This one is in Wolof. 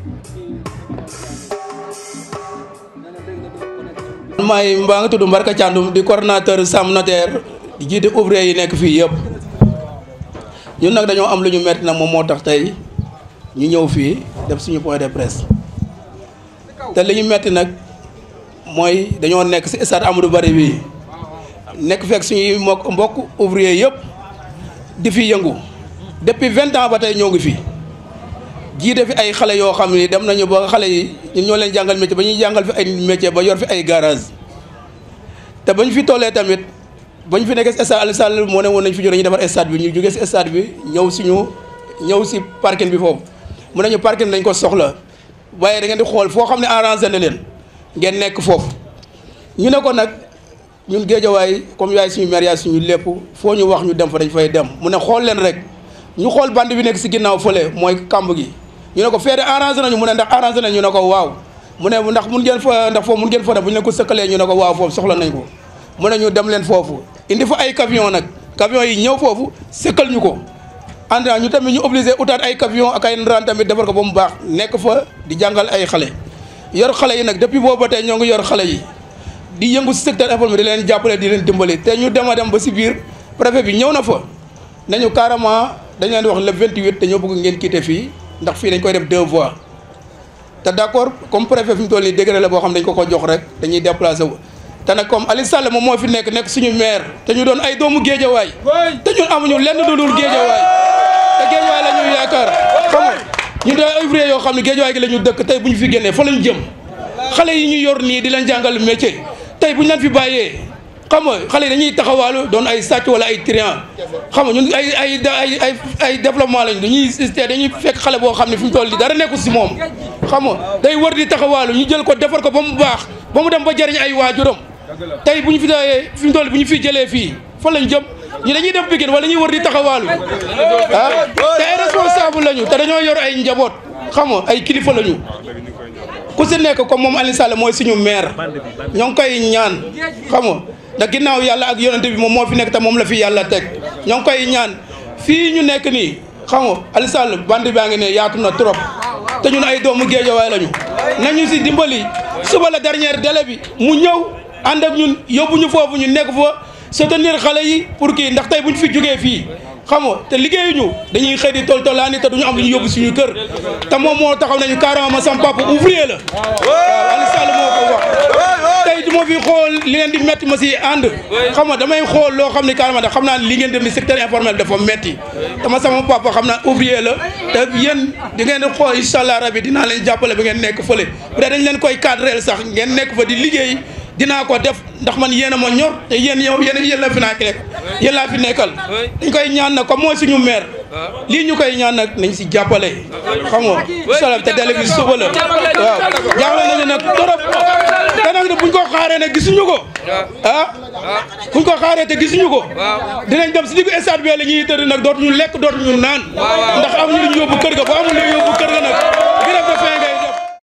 maay mbaa nga tudd Mbarka Thiandoum di coordonnateur Sam Notaire di jiite ouvrier yi nekk fii yëpp ñun nag dañoo am lu ñu metti nag moom moo tax tey ñu ñëw fii def suñu point de presse te li ñu metti nag mooy dañoo nekk si stade Amadou Barry bii nekk fekk suñuy mbokk mbokk ouvrier yëpp di fi yëngu depuis vingt ans ba tey ñoo ngi fi jiite fi ay xale yoo xam ni dem nañu ba xale yi ñun ñoo leen jàngal métier ba ñuy jàngal fi ay métier ba yor fi ay garage te bañ fi tollee tamit bañ fi nekk si stade Aliou Sall moo ne woon nañ fi jóge ñu defar stade bi ñu jógee si stade bi ñëw suñu ñëw si parking bi foofu mu nañu parking dañ ko soxla waaye da ngeen di xool foo xam ne arrangé na leen ngeen nekk foofu ñu ne ko nag ñun géejawaay comme yaay suñu maire yaay suñu lépp foo ñu wax ñu dem fa dañ fay dem mu ne xool leen rek ñu xool band bi nekk si ginnaaw fële mooy kamb gi ñu ne ko feede arrangé nañu mu ne ndax arrangé nañu ñu ne ko waaw mu ne ndax mun ngeen fa ndax foofu mun ngeen fa def bu ñu leen ko sëkkalee ñu ne ko waaw foofu soxla nañ ko mu ne ñu dem leen foofu indi fa ay camion nag camion yi ñëw foofu sëkkal ñu ko ànd ñu tamit ñu obligé utaat ay camion ak ay ndaraan tamit defar ko ba mu baax nekk fa di jàngal ay xale yor xale yi nag depuis boobu ba tey ñoo ngi yor xale yi di yëngu si secteur informel di leen jàppale di leen dimbali te ñu dem a dem ba si biir préfet bi ñëw na fa nañu carrément dañ leen di wax le 28 dañoo bëgg ngeen quitter fii ndax fii dañ koy def deux voies te d' accord comme préfet fi mu toll nii décret la boo xam dañ ko ko jox rek dañuy déplacé wu. te nag comme Aliou Sall moom moo fi nekk nekk suñu maire te ñu doon ay doomu géejawaay te ñun amuñu lenn lu dul géejawaay te géejawaay la ñuy yaakaar xam nga ñu doon ay ouvrier yoo xam ne géejawaay gi la ñu dëkk tey bu ñu fi génnee fa lañ jëm xale yi ñu yor nii di leen jàngal métier tey bu ñu leen fi bàyyee xam nga xale yi dañuy taxawaalu doon ay sàcc wala ay trian xam nga ñun ay ay ay ay ay développement lañ dañuy dañuy fekk xale boo xam ne fi mu toll nii dara nekkul si moom xam nga day wër di taxawaalu ñu jël ko defar ko ba mu baax ba mu dem ba jëriñ ay waajuram tey bu ñu fi dee fi mu toll bu ñu fi jëlee fii fan lañ jëm ñu dañuy dem Pikine wala ñuy wër di taxawaalu ah te ay responsable lañu te dañoo yor ay njaboot xam nga ay kilifa lañu ku si nekk comme moom Aliou Sall mooy suñu maire ñoo ngi koy ñaan xam nga ndax ginnaaw yàlla ak yonente bi moom moo fi nekk te moom la fi yàlla teg ñoo ngi koy ñaan fii ñu nekk nii xam nga Aliou Sall bandi baa ngi ne yaatu na trop te ñun ay doomu géejawaay lañu nañu si dimbali suba la dernière délai bi mu ñëw ànd ak ñun yóbbu ñu foofu ñu nekk fa soutenir xale yi pour kii ndax tey bu ñu fi jógee fii xam nga te liggéeyuñu dañuy xëy di tol tolaani te duñu am lu ñu yóbbu suñu kër te moom moo taxaw nañu carrément ma sam papa ouvrier la waaw Aliou Sall moo ko wax tey du ma fi xool li leen di metti ma si ànd xam nga damay xool loo xam ne carrément da xam naa li ngeen dem ni secteur informel dafa metti dama sama papa xam naa ouvrier la te yéen di ngeen di xool incha allah rabi dinaa leen jàppale ba ngeen nekk fële bu dee dañ leen koy cadreel sax ngeen nekk fa di liggéey dinaa ko def ndax man yéen a ma ñor te yéen yow yéen yéen la fi naa nekk yéen laa fi nekkal dañ koy ñaan nag comme mooy suñu maire lii ñu koy ñaan nag nañ si jàppale xam nga incha te délai bi suba la waaw jaaxle nañu nag torop te nag buñ ko xaaree nag gisuñu ko ah buñ ko xaaree te gisuñu ko dinañ dem si diggu stade bi la ñuy tëdd nag dootuñu lekk dootuñu naan ndax amuñu lu ñu yóbbu kër ga ba amul lu ñu yóbbu kër ga nag